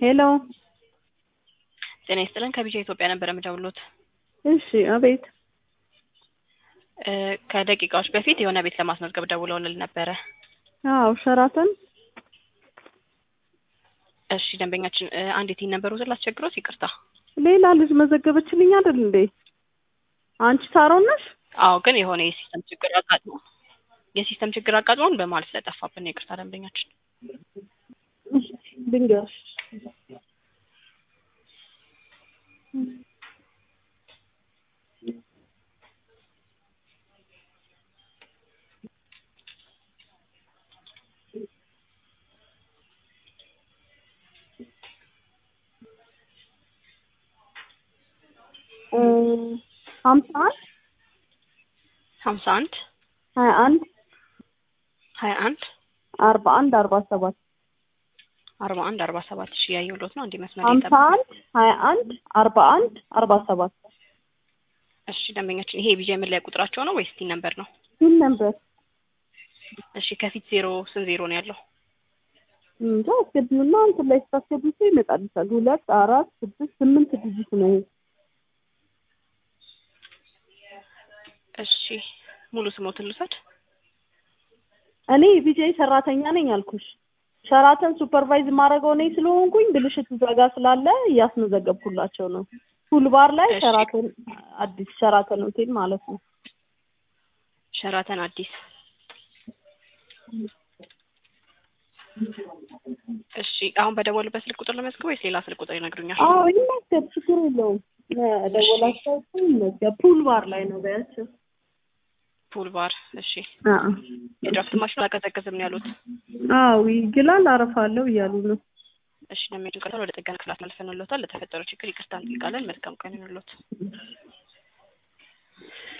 ሄሎ ጤና ይስጥልን ከቢጃ ኢትዮጵያ ነበር የምደውሉት። እሺ አቤት እ ከደቂቃዎች በፊት የሆነ ቤት ለማስመዝገብ ደውለውልን ነበረ። አዎ ሸራተን እሺ ደንበኛችን እ አንድ የቲን ነበር ውስጥ ላስቸግሮት ይቅርታ። ሌላ ልጅ መዘገበችልኝ አይደል እንዴ አንቺ ሳሮን ነሽ አዎ ግን የሆነ የሲስተም ችግር አጋጥሞ የሲስተም ችግር አጋጥሞን በመሀል ስለጠፋብን ነው ይቅርታ ደንበኛችን። ልንገርሽ እ ሀምሳ አንድ ሀምሳ አንድ ሀያ አንድ ሀያ አንድ አርባ አንድ አርባ ሰባት አርባ አንድ አርባ ሰባት ሺ ያየሁሎት ነው እንዲህ መስመር ሀምሳ የጠበቁ አንድ ሀያ አንድ አርባ አንድ አርባ ሰባት እሺ ደንበኛችን ይሄ የቢጃ መለያ ቁጥራቸው ነው ወይስ ቲን ነበር ነው? ምን ነበር እሺ ከፊት ዜሮ ስንት ዜሮ ነው ያለው? እንጃ አስገቢውና እንትን ላይ ስታስገቢው ይመጣልሻል ሁለት አራት ስድስት ስምንት ዲጂት ነው ይሄ እሺ ሙሉ ስሞትን ልውሰድ። እኔ ቢጃይ ሰራተኛ ነኝ አልኩሽ ሸራተን ሱፐርቫይዝ የማደርገው እኔ ስለሆንኩኝ ብልሽት እዛ ጋር ስላለ እያስመዘገብኩላቸው ነው ፉል ባር ላይ እሺ። ሸራተን አዲስ ሸራተን ሆቴል ማለት ነው ሸራተን አዲስ እሺ አሁን በደወሉበት ስልክ ቁጥር ለመዝገብ ወይስ ሌላ ስልክ ቁጥር ይነግሩኛል? አዎ ይመዝገብ ችግር የለውም ደወላቸው ይመዝገብ ፑል ባር ላይ ነው በያቸው ፑል ባር እሺ አዎ የድራፍት ማሽኑ አላቀዘቅዝም ነው ያሉት። አዎ ይግላል አረፋለሁ እያሉ ነው እሺ ለሚሄዱ ቀጠሮ ወደ ጥገና ክፍላት መልሰንልዎታል። ለተፈጠረው ችግር ይቅርታ እንጠይቃለን። መልካም ቀን ይሁንልዎት።